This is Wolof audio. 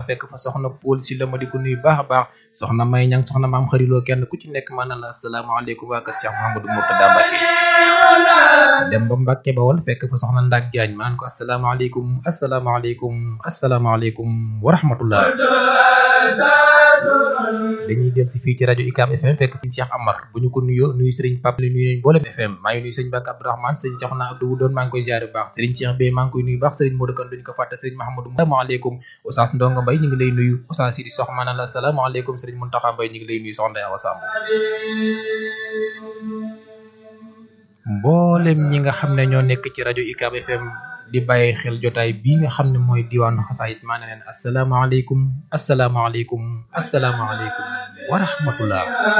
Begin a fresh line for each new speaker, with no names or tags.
fekk fa soxna Paul si la ma di ko nuyu baax a baax soxna May Ñang soxna maam xariloo kenn ku ci nekk maanaam la asalaamaaleykum waa kër Cheikh Mouhamadou Mourtada Mbacke dem ba Mbacke Bawol fekk fa soxna Ndak Jaañ maan ko asalaamaaleykum asalaamaaleykum asalaamaaleykum wa rahmatullah dañuy del si fii ci rajo ICAM FM fekk fi Cheikh Amar bu ñu ko nuyoo nuyu Serigne Pape li nuyu nañ boolem FM maa ngi nuyu sëñ Bakk Abdourahmane sëñ Cheikhouna Abdou doon maa ngi koy ziare bu baax Serigne Cheikh Bey maa ngi koy nuyu baax Serigne Modou Kane duñu ko fàtte Serigne Mahamadou asalaamaaleykum Oustaz Ndonga Mbaye ñu ngi lay nuyu Oustaz Sidi Sox maanaam la asalaamaaleykum Serigne Mountakha Mbaye ñu ngi lay nuyu soxna Awa Samb mboolem ñi nga xam ne ñoo nekk ci rajo ICAM FM di bàyyi xel jotaay bii nga xam ne mooy diwaanu xasaayit maa ne leen asalaamaaleykum asalaamaaleykum asalaamaaleykum wa rahmatullah